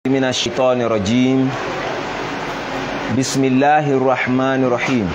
من الشيطان الرجيم بسم الله الرحمن الرحيم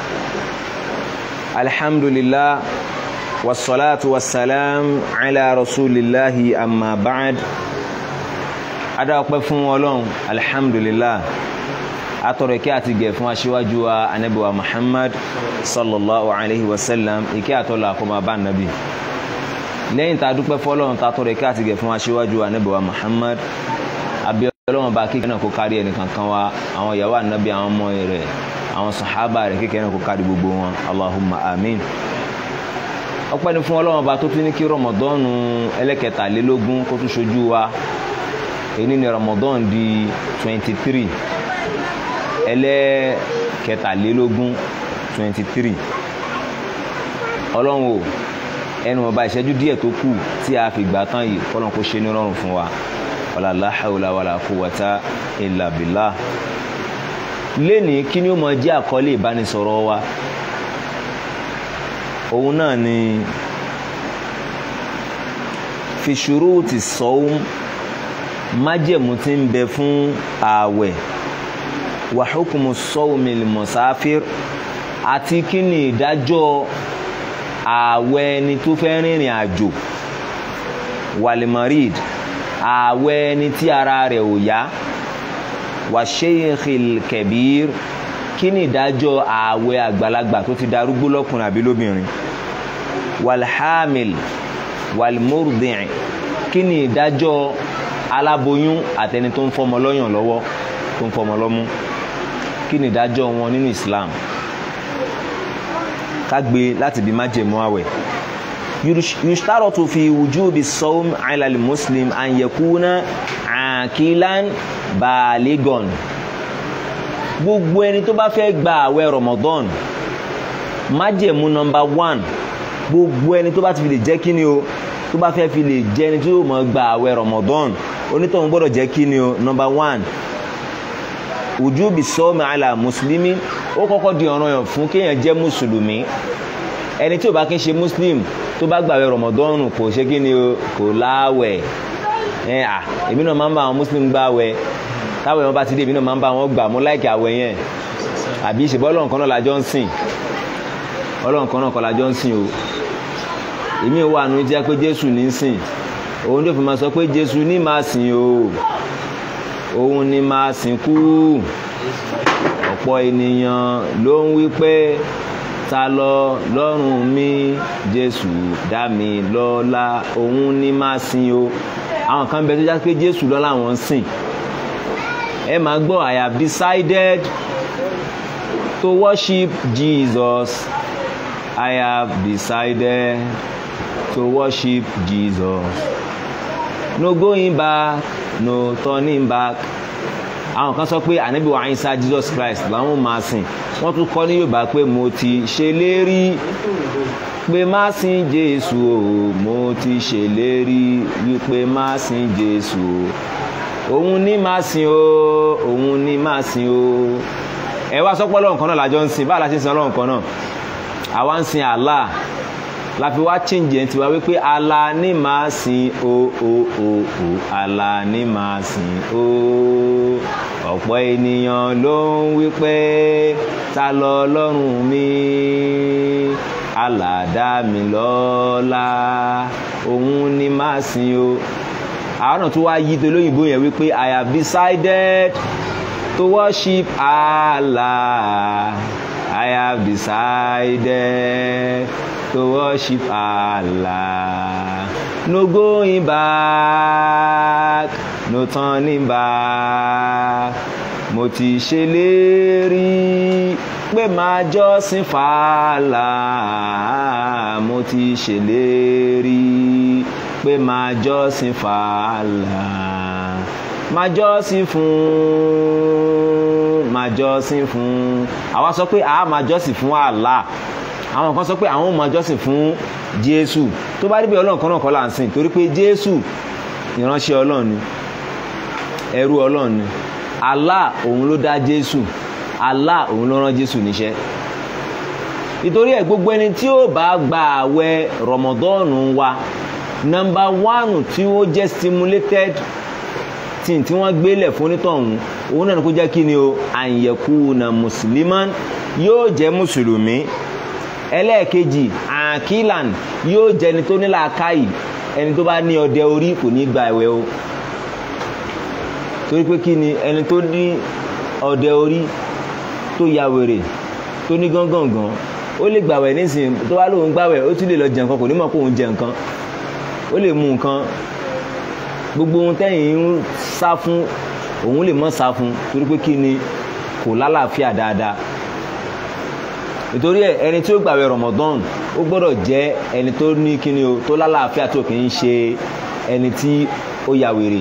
الحمد لله والصلاة والسلام على رسول الله أما بعد adáwọ̀pẹ́ fún ọlọ́run alhamdulillah atọrọ ìkẹ́ àti gẹ̀ fún aṣíwájú wa anabiwa muhammad sallallahu alaihi wasallam ìkẹ́ àtọ́lá àkọ́mọ bá nàbí lẹ́yìn tá a dúpẹ́ fọ́lọ́run tá a tọrọ ìkẹ́ àti gẹ̀ fún aṣíwájú anabiwa muhammad abiyọlọ́wọ́n bá kíkẹ́ náà kó kárí ẹnì kankan wa àwọn ìyàwó anabi àwọn ọmọ rẹ̀ àwọn sàhábà rẹ̀ kíkẹ́ náà kó kárí gbogbo wọn allahumma amin ọpẹ́ ni fún ọlọ́run ọba tó tún ní kí rọmọdọ́nù ẹlẹ́kẹtàlélógún kó tún ṣojú wa èyí ni ramadan di twenty three ẹlẹ́kẹtàlélógún twenty three ọlọ́run o ẹnu ọba ìṣẹ́jú díẹ̀ tó kù tí a fi gbà tán yìí kọ́lọ́n kó ṣe ní rọrùn fún wa wàlá láhàúlà wàlá quwwata illa billah lénìí kí ni ó mọ jẹ́ àkọlé ìbánisọ̀rọ̀ wa òun náà ni fi shuruti sawm májẹ̀mú tí ń bẹ fún ààwẹ̀ wa hukmu sawmil musafir àti kí ni ìdájọ́ ààwẹ̀ ẹni tó fẹ́ rìnrìn àjò walimarid ààwẹ̀ ẹni tí ara rẹ̀ ò yá wa sheikhil kabir kí ni ìdájọ́ ààwẹ̀ àgbàlagbà tó ti darúgbó lọ́kùnrin àbí lóbìnrin walhamil walmurdi' kí ni ìdájọ́ aláboyún àtẹni tó ń fọmọ lọ́yàn lọ́wọ́ tó ń fọmọ lọ́mú kí ni ìdájọ́ wọn nínú Islam ká gbé láti bí májèmú àwẹ̀ yushtaratu fi wujubi sawm ala al-muslim an yakuna aqilan baligon gbogbo ẹni tó bá fẹ́ gba àwẹ̀ Ramadan májèmú nọmba one gbogbo ẹni tó bá ti fi lè jẹ́ kí ni o tó bá fẹ́ fi lè jẹ́ ẹni tó yóò mọ̀ gba àwẹ̀ Ramadan onítọ̀hún gbọ́dọ̀ jẹ́ kí ni o number one wujubi sọ́ọ̀mù àlà mùsùlùmí ó kọ́kọ́ di ọ̀ràn yàn fún kéèyàn jẹ́ mùsùlùmí ẹni tí ò bá kí ń ṣe muslim tó bá gbàwẹ̀ Ramadan kò ṣe kí ni o kò láwẹ̀ ẹ à èmi náà máa ń bá àwọn muslim gbàwẹ̀ táwọn èèyàn bá ti dé èmi náà máa ń bá wọn gbà mo láìkì àwẹ̀ yẹn àbí ìṣèbọ́ ọlọ́run kan náà lájọ́ ń sìn ọlọ́run kan náà kọ́ lájọ́ ń sìn o èmi wà nù jẹ́ pé Jésù ní sìn òun tó fi máa sọ pé jésù ní máa sìn o òun ní máa sìn kú ọ̀pọ̀ ènìyàn ló ń wí pé ta lọ lọ́rùn mi jésù dá mi lọ́lá òun ní máa sìn o àwọn kan bẹ tó já pé jésù lọ́lá wọn sìn ẹ máa gbọ́ I have decided to worship Jesus I have decided to worship Jesus no going back no turning back àwọn kan sọ pé ànábì wa Ìsá Jesus Christ làwọn máa sìn wọ́n tún kọ́ ní Yorùbá pé mo ti ṣèlérí pé má sìn Jésù o mo ti ṣèlérí wípé má sìn Jésù o òun ní má sìn o òun ní má sìn o ẹ wá sọpọ Ọlọ́run kan náà lájọ ń sìn báà la ṣe ń sìn Ọlọ́run kan náà àwa ń sìn Allah la fi wá change ẹ̀ tiwa wípé Allah ní máa sìn o o o o Allah ní máa sìn o ọ̀pọ̀ ènìyàn ló ń wípé ta lọ lọ́rùn mi Allah dá mi lọ́lá òun ní máa sìn o àwọn náà tó wá yí tó lóyìnbó yẹn wípé I have decided to worship Allah I have decided to worship Allah. No going back, no turning back. Mo ti ṣèlérí pé máa jọ́sìn fàlà. Mo ti ṣèlérí pé máa jọ́sìn fàlà. Máa jọ́sìn fún, máa jọ́sìn fún. Àwa sọ pé àá máa jọ́sìn fún Allah àwọn kan sọ pé àwọn máa jọ́sìn fún jésù tó bá rí bí ọlọ́run kan náà kọ́ là ń sìn torí pé jésù ìránṣẹ́ ọlọ́run ni ẹrú ọlọ́run ni allah òun ló dá jésù allah òun ló rán jésù níṣẹ́ nítorí ẹ̀ gbogbo ẹni tí ó bá gba àwẹ̀ rọmọdọ́ọ̀nù wa nọmba wánù tí ó jẹ́ stimulated thing tí wọ́n gbélẹ̀ fún onítọ̀hún òun náà ni kó jẹ́ kí ni o àyẹ̀kú na mùsùlùmán yóò jẹ́ mùsùlùmí ẹlẹ́ẹ̀kejì àkílan yóò jẹ́ ẹni tó ní làákàyè ẹni tó bá ní ọdẹ orí kò ní gba ẹ̀wẹ̀ o torí pé kí ni ẹni tó ní ọdẹ orí tó ya wèrè tó ní gángangan ó lè gbàwẹ̀ nísìnyí tó wá lóun gbàwẹ̀ ó tún lè lọ jẹ nǹkan kò ní mọ̀ kó òun jẹ nǹkan ó lè mú nǹkan gbogbo ohun tẹ́yìn ń sá fún òun lè mọ́ sá fún torí pé kí ni kò lálàáfíà dáadáa nítorí ẹ ẹni tí ó gbàwẹ̀ Ramadan ó gbọ́dọ̀ jẹ́ ẹni tó ní kíni o tó lálàáfíà tó kì í ṣe ẹni tí ó ya wèrè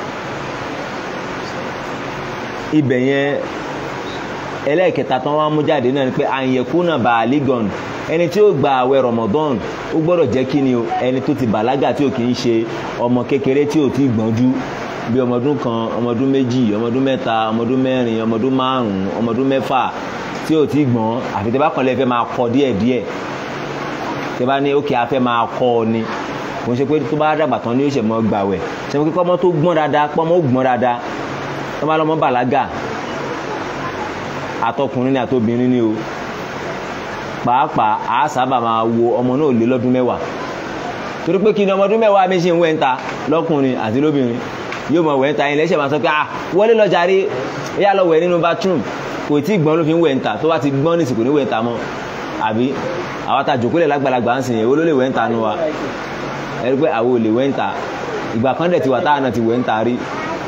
ibẹ̀ yẹn ẹlẹ́ẹ̀kẹta tán wá mú jáde náà ni pé àyẹ̀kúnà bàálígàn ẹni tí ó gba àwẹ̀ Ramadan ó gbọ́dọ̀ jẹ́ kíni o ẹni tó ti bàlágà tí ò kì í ṣe ọmọ kékeré tí ò tí gbọ́njú bí ọmọdún kan ọmọdún méjì ọmọdún mẹ́ta ọmọdún mẹ́rin ọmọdún márùn-ún ọmọdún mẹ́fà tí ò tí gbọ́n àfi tẹ́ bá kàn lẹ́ fẹ́ máa kọ́ díẹ̀ díẹ̀ tẹ́ bá ní ókè afẹ́ máa kọ́ ọ ni kò ń ṣe pé tó bá dàgbà tán ni ó ṣe mọ́ gbàwẹ̀ ṣe pé kọ́mọ tó gbọ́n dáadáa pọ́mọ ó gbọ́n dáadáa tó bá lọ́mọ bàlágà àtọkùnrin ni àtobìnrin ni o pàápàá a sábà máa wo ọmọ náà lé lọ́dún mẹ́wàá torí pé kí ni ọmọdún mẹ́wàá mi ṣe ń wẹ̀ ń ta lọ́kùnrin àti lóbìnrin yóò mọ̀ wẹ̀ ń ta yín lẹ́sẹ̀ máa sọ pé ah wọlé lọ jàre yá lọ wẹ̀ nínú bathroom kò tí gbọ́n ló fi ń wẹ̀ ń ta tó bá ti gbọ́n ní ìsìnkú ní wẹ̀ ń ta mọ́ àbí àwọn ta jòkólẹ̀ lágbàlagbà ń sìn yẹn wo ló lè wẹ̀ ń ta nu wa ẹni pé àwọn ò lè wẹ̀ ń ta ìgbà kan dẹ̀ ti wà táwọn náà ti wẹ̀ ń ta rí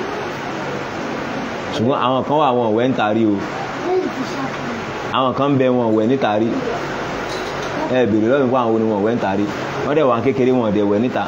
ṣùgbọ́n àwọn kan wà wọn wẹ̀ ń ta rí o àwọn kan bẹ wọn wẹ̀ níta rí ẹ bèrè lọ́wọ́ fún àwọn oníwọ̀n wẹ̀ níta rí wọ́n dẹ̀ wà kékeré wọn dẹ̀ wẹ̀ níta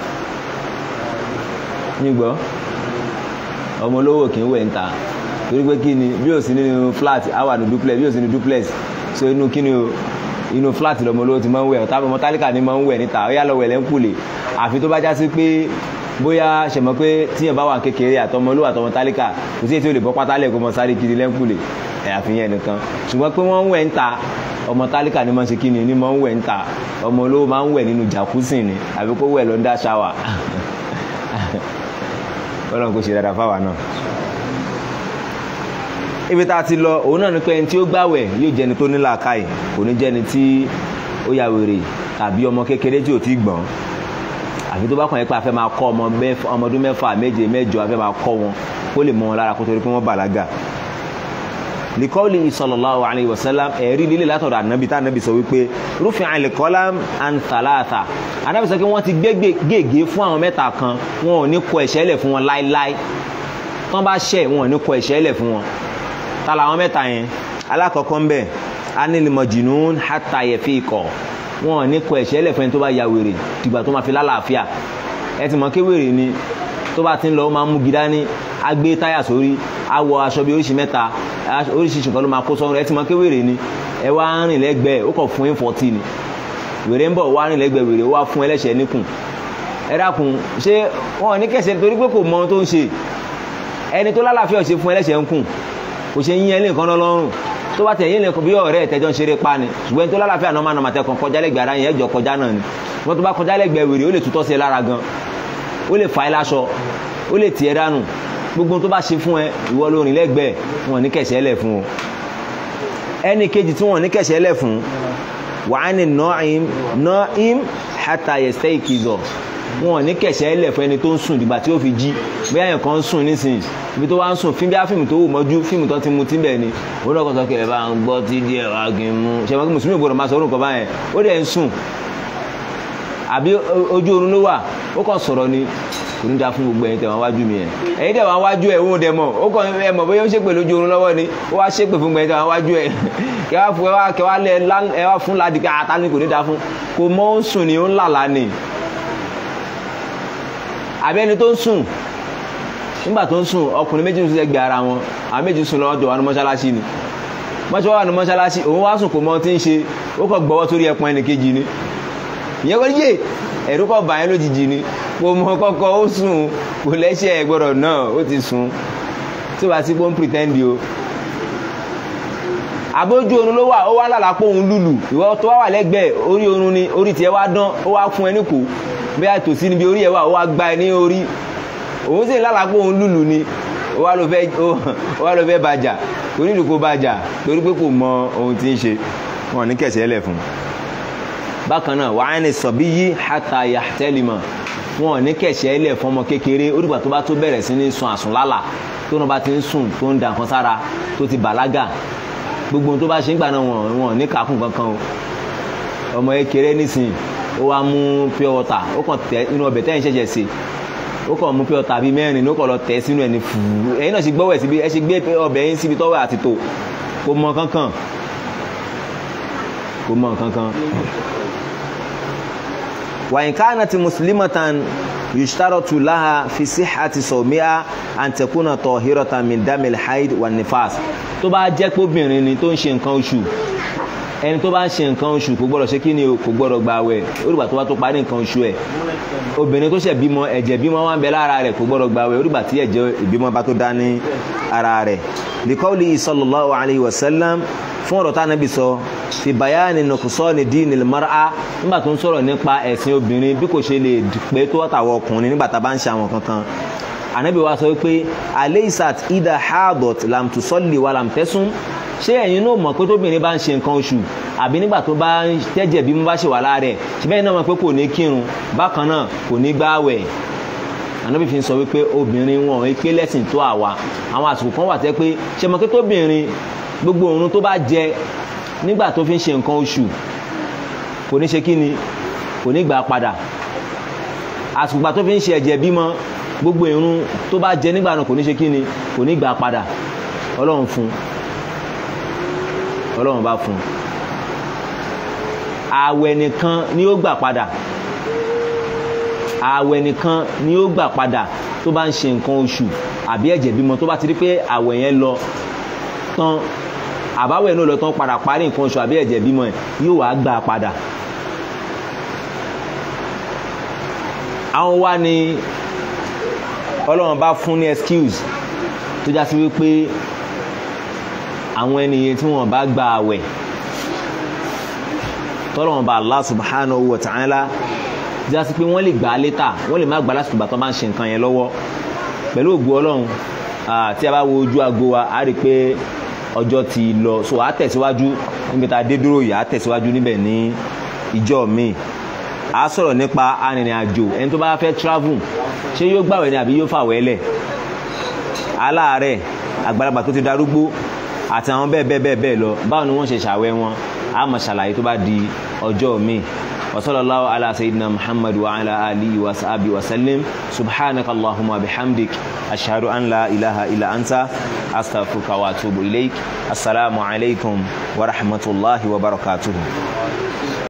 nígbọ́ ọmọ olówó kì í wẹ̀ níta torí pé kí ni bí o sì nínú flat àwa ní duplex bí o sì ní duplex so inú kí ni o inú flat lọmọ olówó ti máa ń wẹ̀ ọ̀tá ọmọ tálíkà ni máa ń wẹ̀ níta ó yà lọ wẹ̀ lẹ́ńkùlé àfi tó bá já sí pé bóyá ṣẹ̀mọ́ pé tíyẹn bá wà kékeré àtọmọ olówó àtọmọ tálíkà kò sí èyí tí o lè bọ́ pátálẹ̀ kó mọ sáré kiri lẹ́ńkùlé àfihàn nìkan ṣùgbọ́n pé wọ́n ń wẹ̀ ń ta ọmọ tálíkà ni máa ń ṣe kí ni ni máa ń wẹ̀ ń ta ọmọ olówó máa ń wẹ̀ nínú jacuzzi ni àbí kó wẹ̀ lọ́ndà ṣáwà ọlọ́run kò ṣe dáadáa fáwa náà. ibi tá a ti lọ òun náà ni pé ẹni tí ó gbàwẹ̀ yóò jẹni tó ní làákàyè kò ní jẹni tí ó ya wèrè tàbí ọmọ kékeré tí ò tí gbọ́n àfi tó bá kàn yín pé a fẹ́ máa kọ́ ọmọdún mẹ́fà méje mẹ́jọ a fẹ́ máa kọ́ wọn kó lè mọ wọn lára kó torí pé wọ́n bàlágà likọ́ọ̀lì sallallahu alayhi wa sallam ẹ̀rí lílé látọ̀dọ̀ ànábì tá ànábì sọ wípé rúfin àlìkọ́lá an thalatha ànábì sọ pé wọ́n ti gbé gègé fún àwọn mẹ́ta kan wọn ò ní kọ ẹ̀ṣẹ̀ lẹ̀ fún wọn láíláí tán bá ṣẹ̀ wọn ò ní kọ ẹ̀ṣẹ̀ lẹ̀ fún wọn ta làwọn mẹ́ta yẹn alákọ̀ọ́kọ́ ń bẹ̀ anil majnun hatta yafiqa wọn ò ní kọ ẹ̀ṣẹ̀ lẹ̀ fún ẹni tó bá ya wèrè dìgbà tó máa fi lálàáfíà ẹ ti mọ̀ kéwèrè ni tó bá ti ń lọ ó máa mú gidá ní agbé táyà sórí awọ aṣọ bíi oríṣi mẹ́ta oríṣiríṣi nǹkan ló máa kó sọ́run ẹ ti mọ ké wèrè ni ẹ wá rìn lẹ́gbẹ̀ẹ́ ó kàn fún yín fọ́tì ni wèrè ń bọ̀ wá rìn lẹ́gbẹ̀ẹ́ wèrè ó wá fún ẹlẹ́ṣẹ̀ níkùn ẹ dákun ṣé wọn ò ní kẹsẹ̀ torí pé kò mọ ohun tó ń ṣe ẹni tó lálàáfíà ò ṣe fún ẹlẹ́ṣẹ̀ ń kùn kò ṣe yín ẹlẹ́nìkan lọ́rùn tó bá tẹ̀yìn lẹ́kọ̀ọ́ bí ọ̀rẹ́ ẹ̀tẹ́jọ́ ń ṣeré pa ni ṣùgbọ́n ẹni tó lálàáfíà náà máa nà màtẹ́kàn kọjá lẹ́gbẹ̀ẹ́ ara yẹn ẹ̀jọ̀ kọjá náà ni wọ́n tó bá kọjá lẹ́gbẹ̀ẹ́ wèrè ó lè tutọ́ sí ẹ lára gan ó lè fà ẹ́ láṣọ ó lè tì ẹ́ dànù gbogbo tó bá ṣe fún ẹ ìwọ ló rìn lẹ́gbẹ̀ẹ́ wọn ní kẹsẹ̀ lẹ̀ fún o ẹnì kejì tí wọn ní kẹsẹ̀ lẹ̀ fún wàá ní nọ́ọ̀ìm nọ́ọ̀ìm hàtà yẹsẹ̀ ìkìzọ̀ wọn ní kẹsẹ̀ lẹ̀ fún ẹni tó ń sùn dìgbà tí ó fi jí bí àyàn kan ń sùn nísìnyí ibi tó wá ń sùn fíìmù bí fíìmù tó wù mọ́jú fíìmù tó ti mu tí bẹ́ẹ̀ ni ó lọ́kọ̀ sọ kẹ́ ẹ bá ń gbọ́ tí díẹ̀ wá kí n mú ṣe wọn kí mùsùlùmí gbọdọ̀ máa sọ orúkọ báyẹn ó dẹ̀ ń sùn àbí ojú oorun ló wà ó kàn sọ̀rọ̀ ni kò ní da fún gbogbo ẹ̀yin tẹ̀ wọ́n wájú mi yẹn ẹ̀yin tẹ̀ wọ́n wájú ẹ̀ òun dẹ̀ mọ̀ ó kàn ẹ̀ mọ̀ bóyá ó ṣépè lójú oorun lọ́wọ́ ni ó wá ṣépè fún gbogbo ẹ̀yin tẹ̀ wọ́n wájú ẹ̀ kẹ́ wá fún ẹ wá kẹ́ wá lẹ ẹ wá fún ládìí ká ata ni kò ní da fún kò mọ ó ń sùn ni ó ń làlá ni àbí ẹni tó ń sùn nígbà tó ń sùn ọkùnrin méjì ń sùn ẹgbẹ́ ara wọn àwọn méjì sùn lọ́wọ́ jọ wà ní mọ́ṣáláṣí ni mọ́ṣáláṣí wà ní mọ́ṣáláṣí òun wá sùn kò mọ tí ń ṣe ó kàn gbọ́wọ́ sórí ẹpọn ẹnì kejì ni ìyẹn kọ́ yé ẹ̀rú kọ́ bá yẹn lójijì ni kò mọ kọ́kọ́ ó sùn kò lẹ́sẹ̀ gbọ́dọ̀ náà ó ti sùn tí wàá sí pé ó ń pretend o. àbójú oorun ló wà ó wá lálàá pé òun lùlù ìwọ tó wá wà lẹ́gbẹ̀ẹ́ orí oorun ni orí tiẹ̀ wá dán ó wá fún ẹ ní kò bí a tòsí níbi orí ẹ wà ó wá gbá ẹ ní orí òun sì lálàá pé òun lùlù ni ó wá ló fẹ́ ó wá ló fẹ́ bàjà kò ní ìdúkó bàjà torí pé kò mọ ohun tí ń ṣe wọn ní kẹsẹ̀ lẹ̀ fún un bákan náà wàá ní sọ̀bí yí hàtà yàtẹ́lìmọ̀ wọn ní kẹsẹ̀ lẹ̀ fún ọmọ kékeré ó dìgbà tó bá tó bẹ̀rẹ̀ sí ní sun àsùnlálà tó náà bá ti ń sùn tó ń da nǹkan sára tó ti bàlágà gbogbo ohun tó bá ṣe ń gbà náà wọn wọn ní kàákùn kankan o ọmọ kékeré nísìnyí ó wá mú pure water ó kàn tẹ inú ọbẹ̀ tẹ́yìn ṣẹ̀ṣẹ̀ sè ó kàn mú pure water bíi mẹ́rin ó kàn lọ tẹ̀ sínú ẹni fùú ẹ̀yin náà ṣe gbọ́wọ́ ẹ̀ síbi ẹ ṣe gbé ọbẹ̀ yín síbi tọ́wọ́ àti tò kò mọ kankan kò mọ kankan. وإن كانت مسلمة يشترط لها في صحة صومها أن تكون طاهرة من دم الحيض والنفاس tó bá jẹ́ pé obìnrin ni tó ń ṣe nǹkan oṣù ẹni tó bá ń ṣe nǹkan oṣù kò gbọ́dọ̀ ṣe kí ni kò gbọ́dọ̀ gba àwẹ̀ orúkọ tó bá tó parí nǹkan oṣù ẹ̀ obìnrin tó ṣẹ̀ bímọ ẹ̀jẹ̀ bímọ wá ń bẹ lára rẹ̀ kò gbọ́dọ̀ gba àwẹ̀ orúkọ tí ẹ̀jẹ̀ ìbímọ bá tó dá ní ara rẹ̀ likọ́lì sallallahu alayhi wa sallam fún ọ̀rọ̀ tánàbí sọ fi bayani nuqsani dinil mar'a nígbà tó ń sọ̀rọ̀ nípa ẹ̀sìn obìnrin bí kò ṣe lè pé tó ọ̀tàwọ̀ ọkùnrin nígbà tá a bá ń ṣe àwọn kankan ànábì wa sọ wípé aleisat ida hadot lam tusalli wa lam tasum ṣé ẹ̀yin náà mọ̀ pé tóbìnrin bá ń ṣe nǹkan oṣù àbí nígbà tó bá ń tẹ́jẹ̀ bí mo bá ṣe wà lára ẹ̀ ṣe bẹ́ẹ̀ náà mọ̀ pé kò ní kírun bákan náà kò ní gbáwẹ̀ ànábì fi sọ wípé obìnrin wọn ò pé lẹ́sìn tó àwa àwọn àsìkò kan wà tẹ́ pé ṣe mọ̀ pé tóbìnrin gbogbo òórùn tó bá jẹ nígbà tó fi ń ṣe nǹkan oṣù kò ní ṣe kí ni kò ní gbà padà àsùgbà tó fi ń ṣe ẹ̀jẹ̀ bímọ gbogbo ìrun tó bá jẹ nígbà náà kò ní ṣe kí ni kò ní gbà padà ọlọ́run fún ọlọ́run bá fún ààwẹ̀ nìkan ni ó gbà padà ààwẹ̀ nìkan ni ó gbà padà tó bá ń ṣe nǹkan oṣù àbí ẹ̀jẹ̀ bímọ tó bá ti rí pé ààwẹ̀ yẹn lọ tán àbáwẹ̀ náà lọ tán padà parí nǹkan oṣù àbí ẹ̀jẹ̀ bímọ ẹ̀ yóò wá gbà padà. àwọn wá ní ọlọ́run bá fún ní excuse tó já sí wípé àwọn ènìyàn tí wọ́n bá gba àwẹ̀ tọ́lọ́run bá Allah subhanahu wa ta'ala já sí pé wọ́n lè gbà á létà wọ́n lè má gbà lásìkò ìgbà tó bá ń ṣe nǹkan yẹn lọ́wọ́ pẹ̀lú ògbó ọlọ́run tí a bá wo ojú aago wa a rí i pé ọjọ́ ti lọ so a tẹ̀síwájú níbi tá a dé dúró yìí a tẹ̀síwájú níbẹ̀ ní ìjọ míì a sọ̀rọ̀ nípa arìnrìn àjò ẹni tó bá fẹ́ travel ṣé yóò gbàwẹ̀ ni àbí yóò fàwẹ̀ lẹ̀ aláàárẹ̀ àgbàlagbà tó ti darúgbó àti àwọn bẹ́ẹ̀ bẹ́ẹ̀ bẹ́ẹ̀ bẹ́ẹ̀ lọ báwo ni wọ́n ṣe ṣàwẹ̀ wọn a máa ṣàlàyé tó bá di ọjọ́ míì وصلى الله على سيدنا محمد وعلى آله وصحبه وسلم سبحانك اللهم وبحمدك أشهد أن لا إله إلا أنت أستغفرك وأتوب إليك السلام عليكم ورحمة الله وبركاته